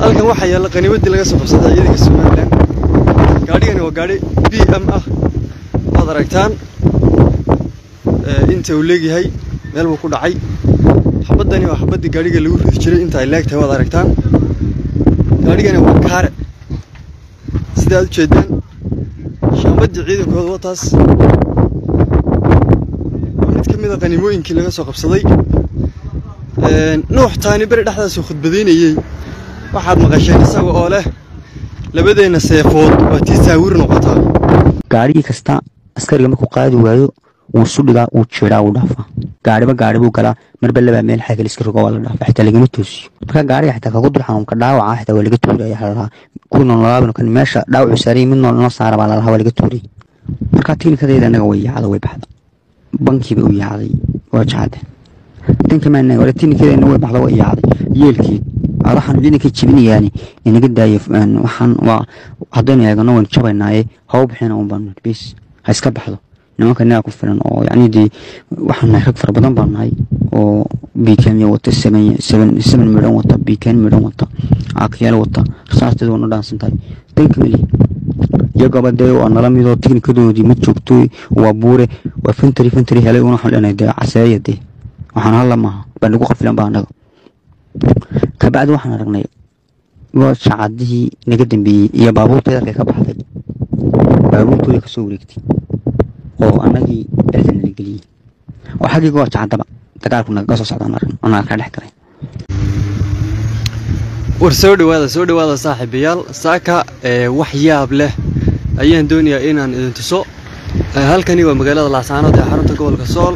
halkan waxaa yaalla qaniimadii laga soo qabsaday ciidanka somalilan gaadhigani waa gaadhi b m ah waad aragtaan inta uu leegyahay meel buu ku dhacay xabaddani waa xabaddii gaadhiga lagu ridi jiray inta ay leegtahay waad aragtaan gaadhigani waa kaare sida aad u jeedaan shaambaddii ciidankooda wataas waa mid ka mid a qaniimooyinkii laga soo qabsaday nuux taani beri dhexdaasuu khudbadaynayey waxaad maqasheen isaga oo leh labadeenna seefood waa tii saawir noqotaa gaadhigii kasta askariga markuu qaadi waayo wuu sudhigaa wuu jiraa wuu dhaafaa gaadhiba gaadhi buu galaa marba labaa meel xagal iska rogo waa la dhaafa xitaa lagama toosiyo marka gaadhiga xitaa kagu dul xanuunka dhaawaca xitaa waa laga tuuraya waxaa lalahaa kuwii noolalaabano kan meesha dhaawacu saarayay mid nool inoo saara baa lalahaa waa laga tuuray marka tiknikadayda annaga way yaacda way baxda bankiiba u yaacday waa jacade dankamaan wala tiknikadeena way baxda way yaacday yeelkeed waxaan ciidankay jebinayaani inaga daayo waxaan waa haddaynu eegano waynu jabaynaaye haw bixina un baanu bis ha iska baxdo nimanka inaga ku filan oo yacni dee waxaan nahay rag fara badan baan nahay oo biikenya wata seven midhan wata biiken midhan wata aakyaal wata rasaasteedu waa na dhaansan tahay danka mali iyagaba dee waa nala midoo tiknikadoodii ma joogto waa buure waa fantari fantari helay una waxaan leenahay dee caseeya dee waxaan halla maaha baa nagu qafilan baa annaga kabacdi waxaan aragnay shacadihii naga dambeeyey iyo baabuurta yarkay ka baxday baabuurtooda kasoo wareegtay oo annagii erda nala geliyey oo xaggii goor jacadaba dagaalku nagaga soo socdaan aragn annaga ka dhex galay war soo dhawaada soo dhawaada saaxiibayaal saaka wax yaab leh ayaan doonayaa inaan idin tuso halkani waa magaalada laascaanood ee xarunta gobolka sool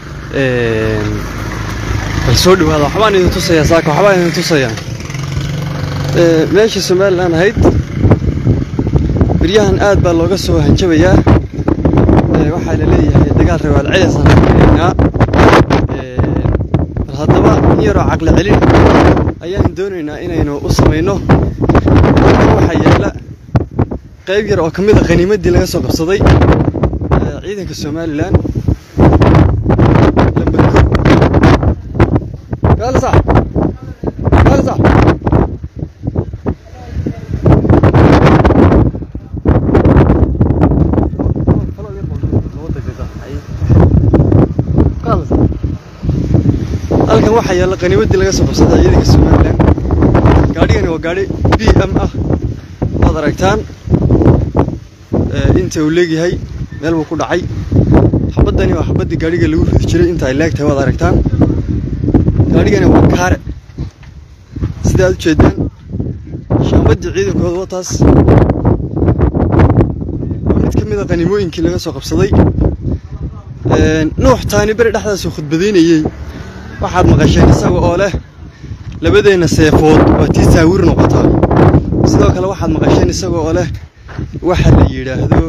bal soo dhawaada waxbaan idin tusayaa saaka waxbaan idin tusayaa meeshii somalilan ahayd beryahan aad baa looga soo hanjabayaa waxaa la leeyahay dagaal rawaal celisaan rainaynaa bal haddaba in yaroo caqli celin ayaan doonaynaa inaynu u samayno waxaa yaalla qayb yar oo ka mid a qaniimaddii laga soo qabsaday ciidanka somalilan جالسة جالسة halkan waxaa yaalla qaniimaddii laga soo qabsaday ciidanka somalilan gaadhigani waa gaadhi b m ah waad aragtaan inta uu leegyahay meel buu ku dhacay xabaddani waa xabaddii gaadhiga lagu ridi jiray inta ay leegtahay waad aragtaan gaadhigani waa kaare sida aad u jeedaan shaambaddii ciidankooda wataas waa mid ka mid a qaniimooyinkii laga soo qabsaday nuux taani beri dhexdaasuu khudbadaynayey waxaad maqasheen isaga oo leh labadeenna seefood waa tii saawir noqotaa sidoo kale waxaad maqasheen isaga oo leh waxa la yidhaahdo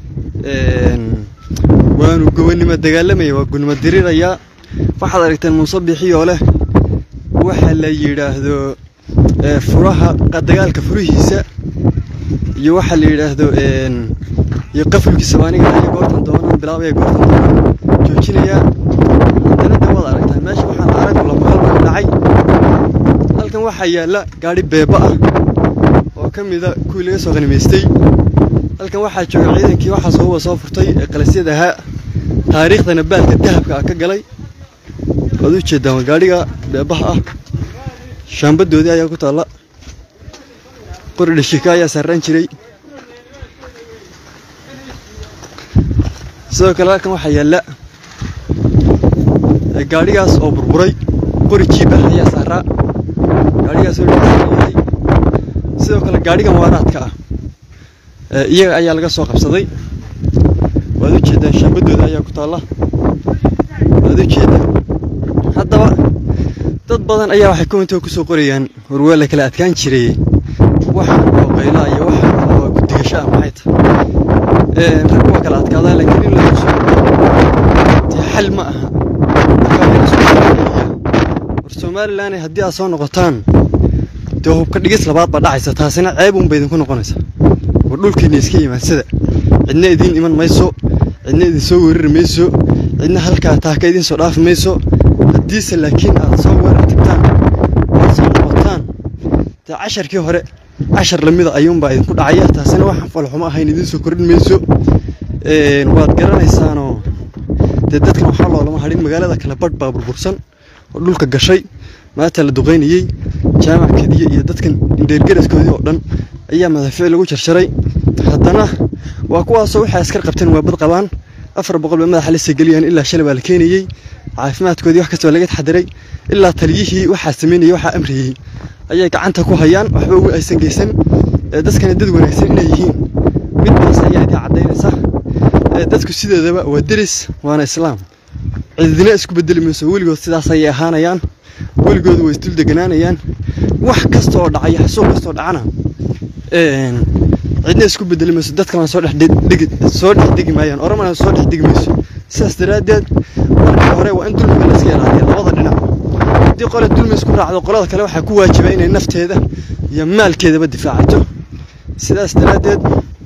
waanu gobonnimo dagaalamaya waa gunimo dirirayaa waxaad aragteen muuse bixiyoo leh waxa la yidhaahdo furaha dagaalka furihiisa iyo waxa la yidhaahdo iyo qafulkiisa baa aniga aya goortan doonaan bilaabaya goortan doonaan joojinayaa haddana de waad aragtaan meesha waxaan arag lamaqal baa dhacay halkan waxaa yaalla gaadhi beeba ah oo ka mida kuwii laga soo qanimaystay halkan waxaa jooga ciidankii waxaa sooba soo furtay ee qalasyad ahaa taariikhdana baalka dahabka ah ka galay waad u jeedaan waa gaadhiga beebaha ah shaambadoodii ayaa ku taalla qori dhashika ayaa saaraan jiray sidoo kale halkan waxaa yaalla gaadhigaas oo burburay qori jiib ah ayaa saaraa gaadhigaas oo yahay sidoo kale gaadhigan waaraadka ah iyaga ayaa laga soo qabsaday waad u jeedaan shaambadooda ayaa ku taalla waad u jeedaan haddaba dad badan ayaa waxay komentoo kusoo qorayaan warwaa la kala adkaan jiray waxaan oo qaylaa iyo waxaan oo guddigasho ah maxay tahay rag waa kala adkaadaa laakiin in lagu soo dee xal ma aha war somalilan haddii aad soo noqotaan dee hubka dhigis labaad baa dhacaysa taasina ceeb unba idinku noqonaysa war dhulkiina iska yimaansada cidna idiin iman mayso cidna idin soo weerari mayso cidna halkaa taaka idin soo dhaafi mayso haddiise laakiin aad soo weerar tagtaan aad soo noqotaan dee isla casharkii hore cashar lamida ayuunbaa idinku dhacaya taasina waxaan falxumo ahayn idiin soo kordhin mayso waad garanaysaanoo dee dadkan waxaa loolama hadhin magaalada kale badh baa burbursan oo dhulka gashay maanta la duqaynayey jaamac kadiye iyo dadkan dheergaraskoodii oo dhan ayaa madaafiic lagu jarjaray haddana waa kuwaasoo waxay askar qabteen waa bad qabaan afar boqol ba madaxa la segeliyaan ilaa shalay baa la keenayey caafimaadkoodii wax kasta waa laga taxadiray ilaa taliyihii waxaa sameynayay waxaa amriyey ayay gacanta ku hayaan waxba ugu aysan geysan dadkana dad wanaagsan inay yihiin midbaas ayaa idin caddaynaysa dadku sideedaba waa deris waana islaam cidina isku bedeli mayso weligood sidaas ayay ahaanayaan weligoodu way isdul deganaanayaan wax kasta oo dhacaya xasuuq kasta oo dhacana cidna isku bedeli mayso dadkana soo dhexdhigi soo dhex degi maayaan oromana soo dhex degi mayso sidaas daraaddeed marka hore waa in dulmiga la iska ilaaliya labada dhinac haddii qole dulmi isku raacdo qolada kale waxaa ku waajiba inay nafteeda iyo maalkeedaba difaacato sidaas daraaddeed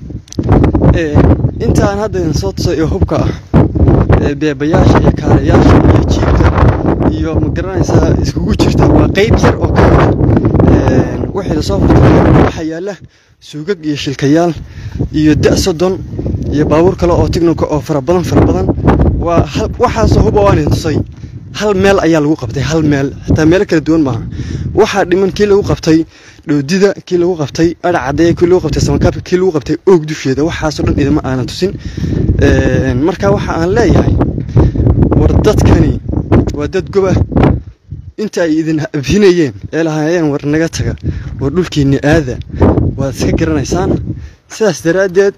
intaan hadda idin soo tusay ee hubka ah beebayaasha iyo kaarayaasha iyo jiibka iyo ma garanaysaa iskugu jirta waa qeyb yar oo ka mid wixii lasoo furtay waxaa yaalla suugag iyo shilkayaal iyo da' soddon iyo baabuur kale oo tignika oo fara badan fara badan waa waxaasoo huba waan idin tusay hal meel ayaa lagu qabtay hal meel xitaa meelo kala duwan maaha waxaa dhiman kii lagu qabtay dhoodida kii lagu qabtay adhac caddeeya kii lagu qabtay samakaabka kii lagu qabtay oog dusheeda waxaasoo dhan idima aanan tusin marka waxa aan leeyahay war dadkani waa dad goba inta ay idin abhinayeen ee lahaayeen war naga taga war dhulkiinni aada waad iska garanaysaan sidaas daraaddeed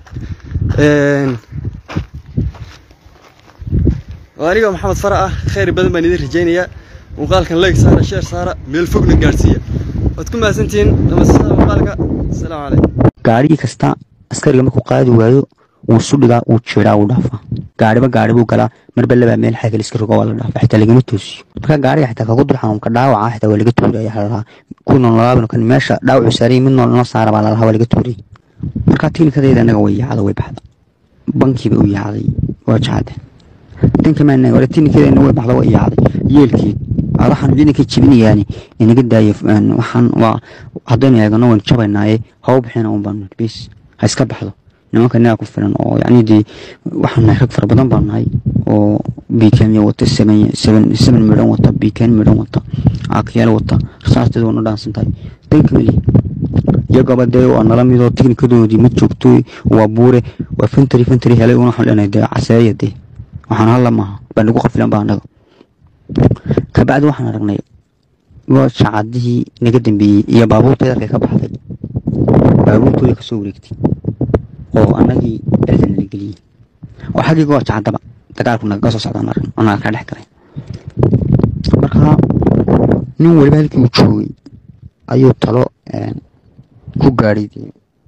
anigoo maxamed fara ah khayr badan baan idin rajaynayaa muuqaalkan leeg saara sheer saara meel fogna gaadhsiiya waad ku mahadsantihiin dhamasada muuqaalka asalaamu calaykum gaadhigii kasta askariga markuu qaadi waayo wuu sudhigaa wuu jeedaa wuu dhaafaa gaadhiba gaadhi buu galaa marba labaa meel xagal iska rogo waa la dhaafa xitaa lagama toosiyo marka gaadhiga xitaa kagu dul xanuunka dhaawaca xitaa waa laga tuuraya lalahaa kuwii nool nolaabano kan meesha dhaawacu saarayay mid nool noo saara baa lalahaa waa laga tuurayay marka tiknikadayda anaga way yaacda way baxda bankiiba u yaacday waa jacade dankamaan ore tiknikadeena way baxda way yaacday yeelkeed adaxan ciidankay jibinayaani inaga daaya waxaan waa haddaynu eegano waynu jabaynaaye hawa bixina un baanu bis ha iska baxdo nimanka inaga ku filan oo yacni dee waxaan nahay rag fara badan baan nahay oo biikenya wata seven seven seven midhan wata biiken midhan wata aakyaal wata rasaasteeda waa no dhaansan tahay danka mali iyagaba dee waa nala midoo tiknikadoodii ma joogto waa buure waa fentary fentary helay una waxaan leenahay dee caseeya dee waxaan halla maaha baa nagu qafilan baa annaga kabacdi waxaan aragnay shacadihii naga dambeeyey iyo baabuurta yarkay ka baxday baabuurtooda kasoo wareegtay oo annagii dhexda nala geliyey oo xaggii goor jacadaba dagaalku nagaga soo socdaan aragn oo naga kala dhex galay marka nin waliba halkii uu joogay ayuu talo ku gaadhay dee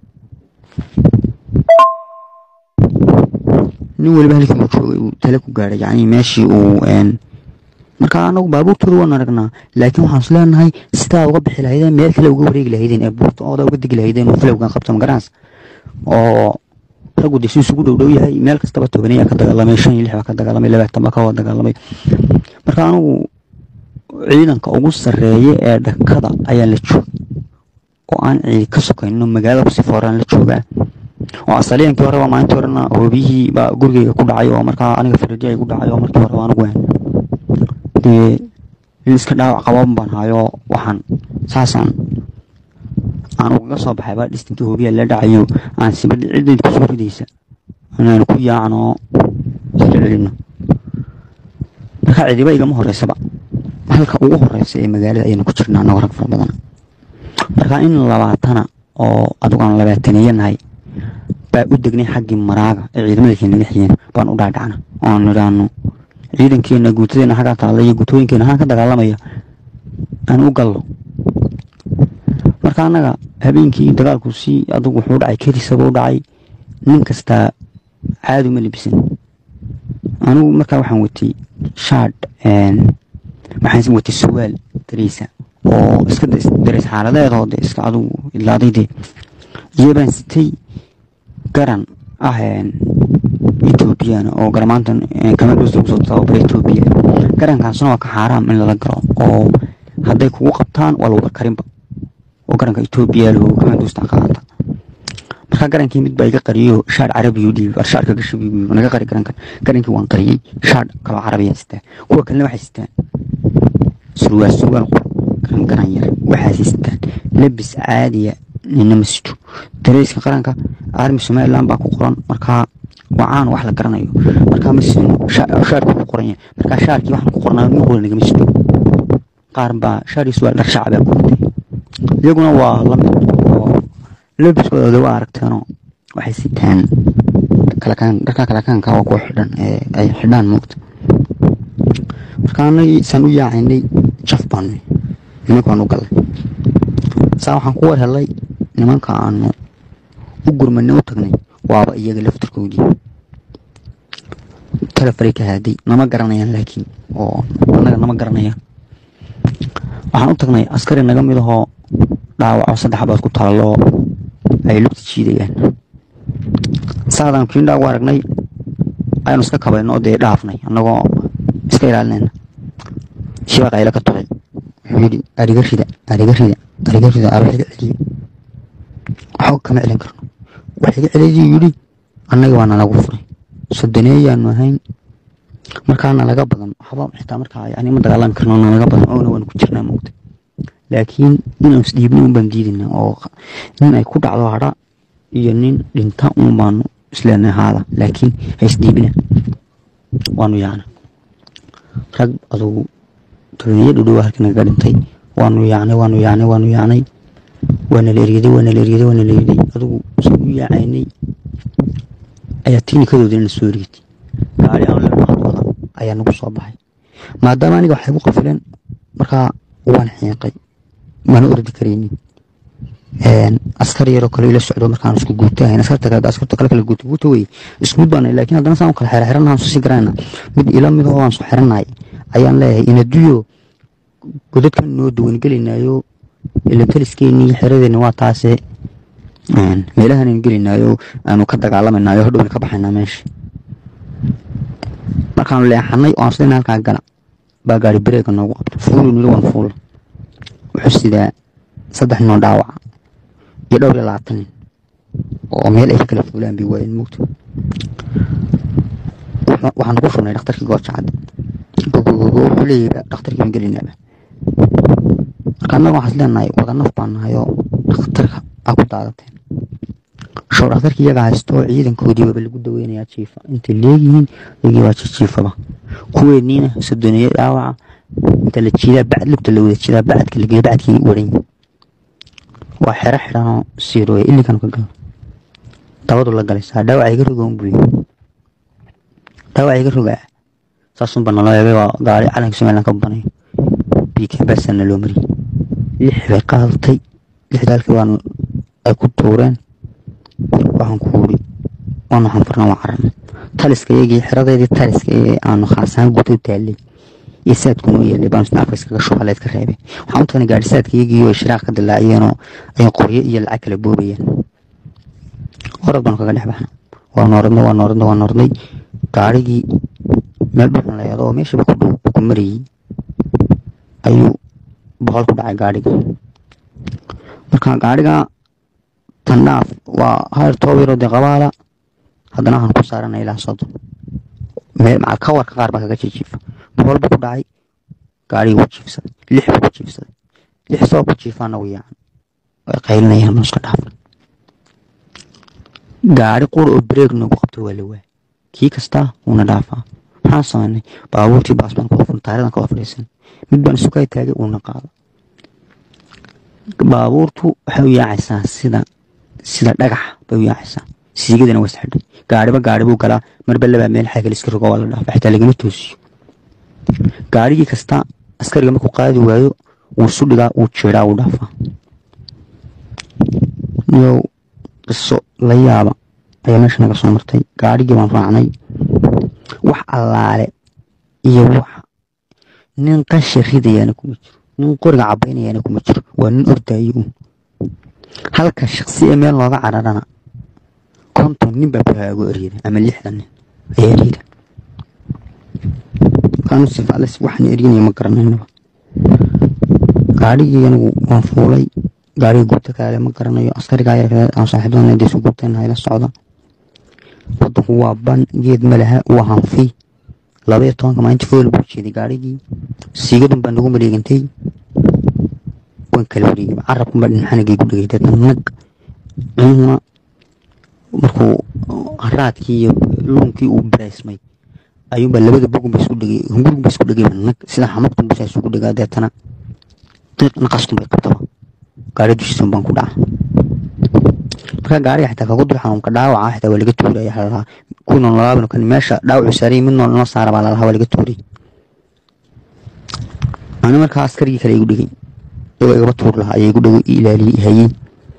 nin waliba halkii uu joogay uu tale ku gaadhay yacni meeshii uu marka anagu baabuurtooda waan aragnaa laakiin waxaan is leenahay sidaa uga bixi lahaydeen meel kale uga wareegi lahaydeen ee buurta ooda uga degi lahaydeen oo filowgan qabto magaranaysa oo raggu dee si isugu dhow dhow yahay meel kastaba tobanaya ka dagaalamay shan iyo lix baa ka dagaalamay labaatan baa ka wada dagaalamay marka anigu ciidanka ugu sarreeya ee dhakada ayaa la joogay oo aan ciidi ka sokayno magaalada kusii fooraan la joogaa oo asaliyankii horeba maalintii horena hoobiyihii baa gurigeyga ku dhacay oo markaa aniga faradii ay ku dhacay oo markii horeba anigu waan dee in iska dhaawac qaban baan hayo waxaan saasaan aan ugaga soo baxay baa dhistinkii hoobiya la dhacayo aan sibadhi cidayd kusoo ridaysa inaan ku yaacno iska celino marka cidiba igama horeysaba halka ugu horeysa ee magaalada ayaynu ku jirnaa anagoo rag fara badan marka in labaatana oo adigu aan labaataneeya nahay baa u degnay xaggii maraaga ee ciidamada keenaga xigeen baan u dhaadhacna oon nidhaano ciidankeena guutadeena xaggaa taalla iyo guutooyinkeena haan ka dagaalamaya aan u gallo marka annaga habeenkii dagaalku si adugu wuxuu dhacay kelisaba u dhacay nin kastaa caadi uma libisan anigu markaa waxaan watay shaadh waxaan watay suwaal dariisa oo iska dareys xaaladeedoo de iska adugu idlaaday dee iyo baan sitay garan ah ethoobiyaana oo garmaantan kamadhosta kusoo tababara ethoobiya garankaasna waa ka xaaraam in lala galo oo hadday kugu qabtaan waa lagu karinba oo garanka etoobiya laho kama duusta qaata markaa garankii mid baa iga qariyo shaar carabiyu dhiibi war shaarka gasho bigu naga qari garankan garankii waan qariyey shaar kaloo carabiya sitaa kuwa kalena waxay sitaan surwaal surwaal garan garan yar waxaas sitaan labis caadiya nina ma sito dareyska qaranka armi somaliland baa ku qoran markaa waa caan wax la garanayo markaa ma sino shaarka ku qoran yahay markaa shaarkii waxaan ku qornaa nin qura nagama sito qaar baa shaar iyo surwaal dhar shacabaa ku watay iyaguna waa lamid oo labiskooda waa aragteenoo waxay sitaan kalakaan dharka kalakaanka waa kuwa xidhan ee ay xidhaan moogta marka anagii saan u yaacaynay jaf baanu nimankaan u gallay saa waxaan ku war helay nimanka aanu u gurmanay u tagnay waaba iyaga laftarkoodii telefaray ka haaday nama garanayaan laakiin oo annaga nama garanayaan waxaan u tagnay askari naga mid ahoo dhaawaco saddex baad ku taallo ay lugta jiidayaan saadaan kiindhaa ugu aragnay aynu iska kabayno oo dee dhaafnay annagoo iska ilaalinayna shibaa qaylo ka tolay wuxuu yidhi ariga rida ariga rida ariga rida ar waxiga celiyo waxba kama celin karno waxiga celiyuu yidhi annaga waa nalagu furay sodoneeyaanu ahayn markaa nalaga badan waxba xitaa markaa yani ma dagaalami karno nalaga badan oona waanu ku jirnaa moogta laakiin inaan isdhiibna un baan diidina oo nin ay ku dhacdo hadha iyo nin dhinta un baanu isleenay haada laakiin ha isdhiibina waanu yaacna rag adugu toloniyo dhudhow halka nagaga dhintay waanu yaacnay waanu yaacnay waanu yaacnay waana la eryaday waana la eryaday waana la eryaday adugu saan u yaacaynay ayaa tiinikadoodina na soo eriyatay gaari aan leenahadooda ayaa nagu soo baxay maadaama aniga waxay gu qafileen markaa waan xiiqay mana ordi karaynin askar yaroo kale ila socdo markaan isku guutahayn askarta kale askarta kale kala guuta guuta wey isku mid baanay laakiin haddana saan u kala xera xiranahan soo sii garanayna mid ila mid oo aan soo xiranahay ayaan leeyahay inaduyo godadkan noo dawan gelinaayo ila taliskeenii xeradeeni waa taase meelahan aynu gelinaayo aanu ka dagaalamaynayo hadhowna ka baxaynaa meesha markaanu leexanay oo aan sidayna halkaa gala baa gaari bareega noogu qabta fuulu niri waan fuula wuxuu sidaa saddex noo dhaawaca iyo dhowr iyo labaatan nin oo meel ay ka kala fuulaan bay waayeen mugta waxaanu ku shubnay dhakhtarkii goojacad gogogogo wuxuu leeyahay dhakhtarkii baan gelinaaba marka annaga waxaas leenahay wada naf baan nahay oo dhakhtarka aa ku daadateen show dhakhtarkii iyaga haysto oo ciidankoodii waaba lagu daweynayaa jiifa intay leeyihiin iyagii waa jijiifaba kuweeniina sodoneeye dhaawaca inta la jiidaa bacd lugta la wada jiidaa bacadka lageeyo bacadkii waran waa xero xidhanoo siirooya ilikan ka galo dabadu la galaysaa dhaawaca iga roga un buy dhaawaca iga rogaa saasunba naloo eegay waa gaari calanka somaliland ka banayo biika baasana loo mariyey lix bay qaadatay lixdaalkii waan ay ku tuureen waxaan ku uri waanu xanfarna waa cararna taliska iyagii xeradeedii taliska ee aanu khaasahaan guud u taallay iyo saadku noo yeelay baanu isna afka iskaga shubaleed ka reebay waxaan u tagnay gaari saadka iyagii oo shiraaq ka dilaaciyeenoo ay qoryo iyo lacag kala boobayeen orad baanu kaga dhex baxna waanu oradnay waanu oradnay waanu oradnay gaarigii meel dhuxun layaado oo meeshiiba ku dhow ku marayey ayuu boqol ku dhacay gaadhiga marka gaadhiga tandhaaf waa hayr toobiro dee qabaala haddana waxaan ku saaranay ilaa soddon meel macal kawarka qaar baa kaga jijiifa boqol buu ku dhacay gaadhigii wuu jiifsaday lix buu ku jiifsaday lix soo ku jiifaana wuu yaacan way qaylinayaan ma iska dhaafan gaari qura oo bareeg noogu qabto waa la waay kii kastaa wuuna dhaafaa maxaan samaynay baabuurtii baas baan kuwafan taaridan ka fadhiisan mid baan isu kay taagay uuna qaado baabuurtu waxay u yaacaysaa sida sida dhagax bay u yaacaysaa siigadana waa isxidhay gaariba gaari buu galaa marba labaa meel xagal iska rogo waa la dhaafa xitaa lagama toosiyo gaarigii kasta askariga markuu qaadi waayo wuu isu dhigaa wuu jeedaa wuu dhaafaa yow qiso la yaaba ayaa meesha naga soo martay gaarigii baan raacnay wax allaale iyo wax nin qashi ridayaana kuma jiro nin qoriga cabaynayaana kuma jiro waa nin ordaayo un halka shaqsi ee meel looga cararana konton nin baa bahaago eryada ama lixdan nin ayaa eryada kaanu sifales waxaan eryanaya ma garanaynaba gaadhigii anigu waan fuulay gaariga gubta kaale ma garanayo askarigaa yar aan saaxiibadana dee isu gubtayna ila socda wadanku waa ban geed malaha waa hanfi labaiyo tobanka maalinta fool buu jeeday gaarigii siigadun baa nagu maleegantay waan kala wareegay carabkunbaa dhinxanagii ku dhegay deedna nag cunuhuna markuu haraadkii iyo luunkii uu baraysmay ayuunbaa labada bogunba isku dhegay hungurgunba isku dhegay nag sida xamadkunba saa isugu dhegaa deetana diiq naqaskunbay qabtaba gaari dushiisan baan ku dhaca markaa gaariga xitaa kagu dul xanuunka dhaawaca xitaa waa laga tuuraya lalahaa kuwii noolaabano kan meesha dhaawacu saarayay mid nool noo saara baa lalahaa waa laga tuuray ani markaa askarigii kale igu dhegay oo igaba tuur lahaa ayaa igu dhego ilaaliyey hayey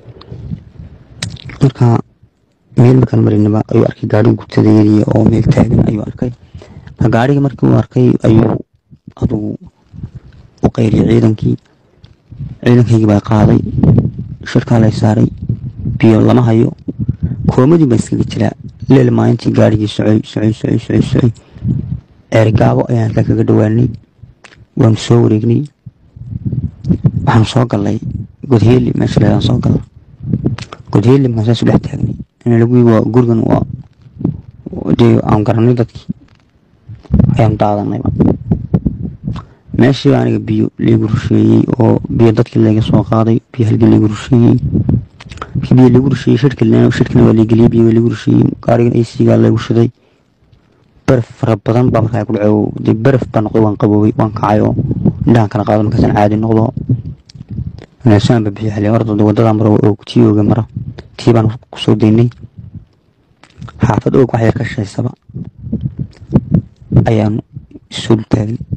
markaa meel markaan marinaba ayuu arkay gaariga gubtadayadii oo meel taagan ayuu arkay marka gaariga markii uu arkay ayuu adugu u qayriyay ciidankii ciidankaygii baa qaaday shirkaa lay saaray biyo lama hayo koomadii baa iskaga jiraa leel maalintii gaarigii socay socay socay socay socay ceerigaabo ayaan halkaa kaga dhawaanay waanu soo wareegnay waxaanu soo galnay godheeli meesha leedaan soo galna godheeli markaan saas u dhex taagnay in lagu waa gurigan waa dee aan garanay dadkii ayaanu daadanayba meeshiiba aniga biyo liigu rusheeyey oo biyo dadkii laga soo qaaday biyo halgii liigu rusheeyey markii biyo liigu rusheeyey shirkina shirkina waa liigeliyey biyo waa liigu rusheeyey gaarigan aysigaa lagu shiday baraf fara badan baa markaa ku dhaco dee baraf baa noqday waan qaboobay waan kacay oo indhahan kala qaado markaasaan caadi noqdo wanaagsan ba bixiyo xilli orda wadada maro oo tii ooga mara tii baan kusoo daynay xaafad oog wax yar ka shaysaba ayaanu isul taagin